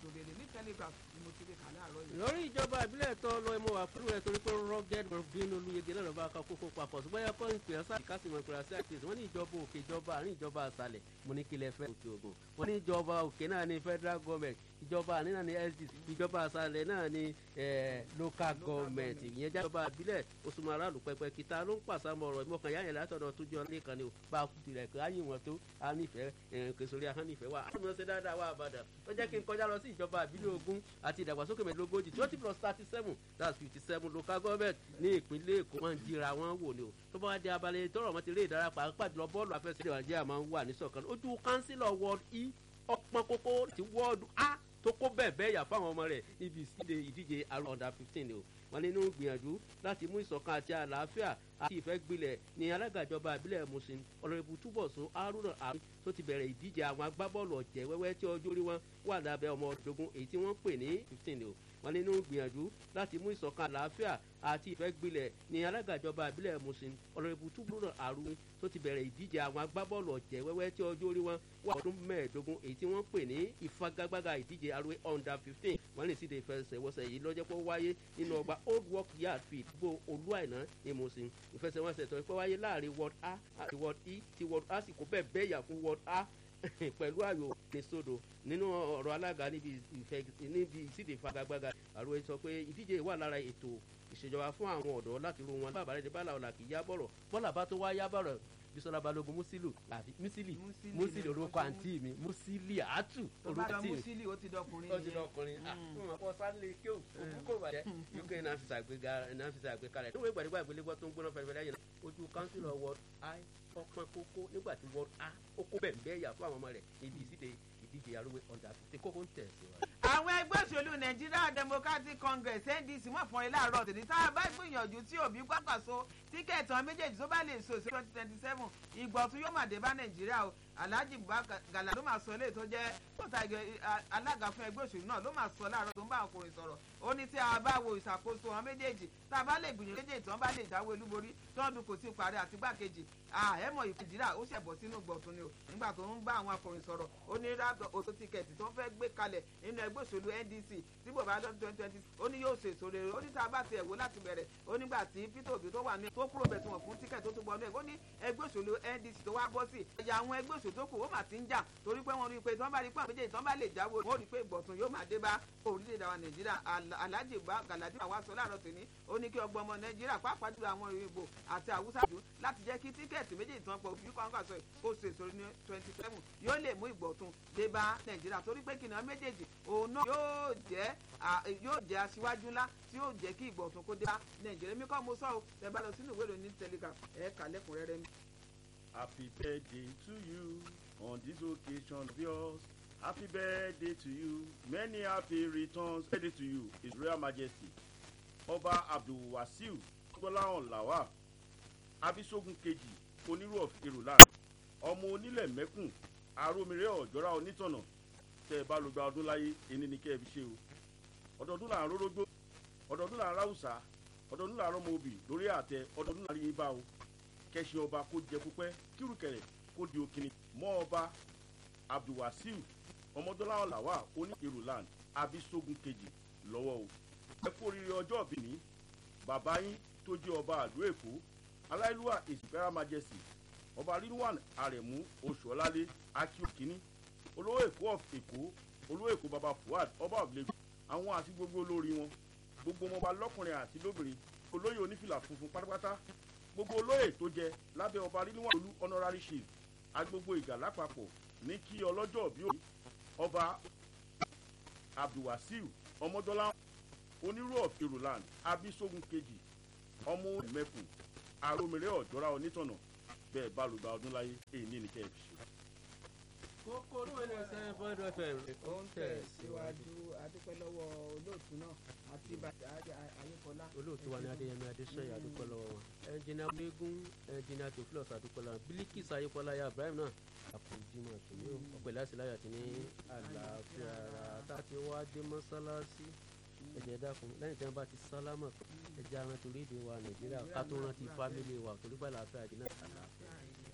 ètò rere ní telegraph ni mo ti lè kà láàárọ̀ yìí. lórí ìjọba ìbílẹ̀ tó lọ ẹmọ wà fún rẹ torí pé rugged robin olùyege náà lọ́ba ká kókó papọ̀ ṣùgbọ́n yẹ kọ́ ìpè ọ́sà kásìmọ̀ ìpè ọ́sà àti wọ́n ní ìjọba òkè ìjọba àárín ìjọba àṣàlẹ̀ mo ní kílẹ̀ fẹ́ òkè ògùn wọ́n ní ìjọba òkè náà ní federal government ìjọba àárín náà ní sdc ìjọba àṣàlẹ̀ náà ní local government ìyẹn jájọba ìbílẹ̀ osùnmọ̀ aráàlú pẹpẹ kìtà ló ń pàṣàmọ̀ ọ̀rọ̀ ìmọ̀kàn yáyẹ̀ látọ̀dọ̀ tó jọ lẹ́ẹ̀kan ni ò bá a kú tirẹ̀ kí á yìn wọ́n tó a nífẹ̀ẹ́ kẹsòrí ahọ́n nífẹ̀ẹ́ wa àwọn ọmọ ṣe dáadáa wà àbàdàn ó jẹ́ kí n kọjá lọ sí ìjọba ìbílẹ̀ ogún àti ìdàgbàsókè mẹ́ẹ̀ẹ́dógójì twenty plus thirty seven that's fifty seven local government ní ìpínlẹ̀ èkó wọ́n ń jíra wọn wò ni o tó bá wá di abalẹ̀ tọrọ wọn ti rí ìdára pàápàá jùlọ bọ́ọ̀lù àfẹsẹ̀ nàìjíríà máa ń wà ní sọ̀kan ojú kánsílọ̀ ward e ọpọn kókó ti wọ́ọ̀dù a tó kó bẹ́ẹ̀ bẹ́ẹ̀ yà fáwọn ọmọ rẹ̀ níbi ìsíde ìdíje àrùn under fifteen ni o wọn nínú gbìyànjú láti mú ìṣọ̀kan àti àlàáfíà àti ìfẹ́ gbilẹ̀ ní alága ìjọba ìbílẹ̀ Mùṣín ọ̀rẹ́bù túbọ̀sún Haruna àrùn tó ti bẹ̀rẹ̀ ìdíje àwọn agbábọ́ọ̀lù ọ̀jẹ̀ wẹ́wẹ́ tí ọjọ́ orí wọn wà lábẹ́ ọmọ ọ̀dọ́gún èyí tí wọ́n pè ní fifteen ni o wọn nínú gbìyànjú láti mú ìṣọ̀kan àlàáfíà àti ìfẹ́ gbilẹ̀ ní alága ìjọba ìbílẹ̀ Mùṣín ọ̀rẹ́bù túbọ̀sún àrùn tó ti bẹ̀rẹ̀ ìdíje àwọn agbábọ́ọ̀lù ọ̀jẹ̀ wẹ́wẹ́ tí ọjọ́ orí wọn wà ọdún mẹ́ẹ̀ẹ́dógún èyí tí wọ́n pè ní ìfagagbága ìdíje arúgbó under fifteen wọ́n lè sì de ìfẹsẹ̀wọnsẹ̀ yìí lọ́jọ́ pé ó wáyé nínú ọgbà old work yard field gbó olúàìná ní Mùṣín ìfẹsẹ̀wọnsẹ̀ tó pé wáyé láàrin ward a àti ward e ti ward a sì kó bẹ́ẹ̀ bẹ́ẹ̀ yà fún ward a pẹ̀lú ayò ní sódò nínú ọ̀rọ̀ alága níbi ìsíde ìfagagbága àrùn sọ pé ìdíje wà lára ètò ìṣèjọba fún àwọn ọ̀dọ́ láti ru wọn bàbá rẹ̀ ní bàlá ọ̀là kì í yá bọ̀rọ̀ bọ́là bá tó wá yá bọ̀rọ̀ bisola balogun musilu àbí musili musili orúkọ àǹtí mi musili àtù orúkọ tí mi musili ó ti dọkùnrin ó ti dọkùnrin ah fún wọn kọ sálẹ kí o òkú kò bàjẹ́ uk náà fi ṣàgbéga náà fi ṣàgbékalẹ̀ níwèé gbàdúgbà ìgbélégbọ́ tó ń gbóná fẹrẹfẹrẹ yẹn ojú council of world i ọpọn kókó nígbà tí world a ó kó bẹ́ẹ̀ bẹ́ẹ̀ yà fún àwọn ọmọ rẹ̀ níbi ìsíde ìdíje arúgbó ọ̀dà àti kókó ń tẹ̀ sí wa. àwọn ẹgbẹ́ òṣèlú Nigeria Democratic Congress NDC wọ́n fún ẹ láàárọ̀ tèmi tá a bá gbìyànjú tí òbí gbàgbàso tíkẹ́ẹ̀tì àwọn méjèèjì tó bá lè so sí twenty twenty seven ìgbọ̀tún yóò máa dé bá Nàìjíríà o Alhaji Gala ló máa sọ eléyìí tó jẹ́ pọ̀tà alága fún ẹgbẹ́ òṣèlú náà ló máa sọ láàárọ̀ tó ń bá ọkùnrin sọ̀rọ̀ ó ní tí a bá wo ìṣàkóso àwọn méjèèjì tá a bá lè gbìyànjú méjèèjì tí wọ́n bá lè dáwọ́ olúborí tọ́dún kò sí parí àti gbàkejì àhẹ́mọ̀ ìfìdíra ó ṣẹ̀bọ̀ sínú gbọ̀tún ni o nígbà tó ń bá àwọn akọrin sọ̀rọ̀ ó ní rádọ̀ òtó tíkẹ́ẹ̀tì tó ń fẹ́ gbé kalẹ̀ nínú ẹgbẹ́ òṣèlú NDC tí bòbá lọ́dún twenty twenty ó ní yóò ṣe èso rere ó ní tá a bá tiẹ̀ wò láti bẹ̀rẹ̀ ó nígbà tí Peter Obi tó wà ní tó kúrò bẹ̀ tí wọ́n fún tíkẹ́ẹ̀tì tó tún gbọ́ ní ẹ̀ ó ní ẹgbẹ́ òṣèlú NDC tó wá bọ́ sí ẹ̀yà àwọn ẹgbẹ́ òṣèlú tó kù ó mà ti ń jà torí pé wọ́n rí i pé tí wọ́n bá rí i pé àwọn méjèèjì tí wọ́n bá lè jáwé wọ́n rí i pé ìgbọ̀tún yóò máa dé bá orílẹ̀-èdè wa Nàìjíríà Alhaji Galadi wa sọ láàárọ̀ tòní ó ní kí ọgbọ́n ọmọ Nàìjíríà pàápàá jùlọ àwọn Ìgbò àti Haúsá jù láti jẹ́ kí tíkẹ́ẹ̀tì méjèèjì tí wọ́n pọ̀ bí kọ́ńkà sọ kó ṣe èso ní twenty seven yóò lè mú ìgbọ̀tún dé bá Nàìjíríà torí pé kìnìún méjèèjì òun náà yóò jẹ́ yóò jẹ́ aṣíwájú ńlá tí yóò jẹ́ kí ìgbọ̀tún kó dé bá Nàìjíríà mi kọ́ mo sọ ọ́ ẹ bá lọ sínú ìwé ìròyìn Telegraph ẹ̀ kà lẹ́kùnrẹ́rẹ́ mi. Happy birthday to you on this occasion of yours. Happy birthday to you. Many happy returns. Birthday to you, His Royal Majesty. Ọba Abdulwasiu Gbọ́láhàn Lawal Abisogun kejì onírú of Irulan. Ọmọ onílẹ̀ mẹ́kùn Arómiré ọ̀jọ́ra onítọ̀nà. Tẹ́ ẹ bá lọ gba ọdún láyé, ẹni ni kẹ́ ẹ fi ṣe o. Ọdọọdún là ń rórógbó. Ọdọọdún là ń ráwùsà. Ọdọọdún là ń rọmọ obì lórí àtẹ. Ọdọọdún là ń rí yín bá o. Kẹ́sìn ọba kó jẹ púpẹ́ kírùkẹ̀rẹ̀ kó di òkìní. Mọ́ ọba abdulwasiu ọmọdúnláwọ làwà oní irulan abisogun kejì lọ́wọ́ o ẹ kú oríire ọjọ́ ìbí ní bàbá yín tó jẹ́ ọba àdó èkó aláìlúwà ìsìnkẹ́rà majesty ọba rilwan aremu oṣuọlálé akíokíní olówó èkó of èkó olówó èkó baba fuad ọba of lagos àwọn àti gbogbo olórí wọn gbogbo ọmọọba lọ́kùnrin àti lóbìnrin olóyè onífìlà funfun pátápátá gbogbo olóyè tó jẹ lábẹ́ ọba rilwan olú honorary chief agbogbo ìgà lápapọ̀ ní kí ọlọ́jọ́ bí òní ọba abdulwasiu ọmọdọ́lá onírú of irulan abisogun kejì ọmọ mẹ́kùn aromire ọ̀jọ́ra onítọ̀nà bẹ́ẹ̀ bá lùgbà ọdún láyé èyí ní nìkẹ́ fi ṣe. kókó ní wọn ní ọsẹ bọdọ fm ó ń tẹ̀ síwájú adúpẹ́ lọ́wọ́ olóòtú náà àti bàtà ayékọlá. olóòtú wa ní adéyẹmí adéṣọyà adúpẹ́ lọ́wọ́ wọn ẹnjìnà gbégún ẹnjìnà tòfilọ̀sì adúpẹ́ lọ́wọ́ bílíkìsì ayékọlá ya ibrahim náà àpòjìmọ̀ àtúnyẹ ọ̀pẹ̀lẹ̀ àṣìláyà ti ní àlàáfíà ara tá a ti wá dé mọ́sálásí ẹ̀jẹ̀ dákun lẹ́yìn tí wọ́n bá ti sálámà ẹ̀jẹ̀ arántí orílẹ̀-èdè wa nàìjíríà ká tó rántí fámìlì wa torí bá àlàáfíà dínà àlàáfíà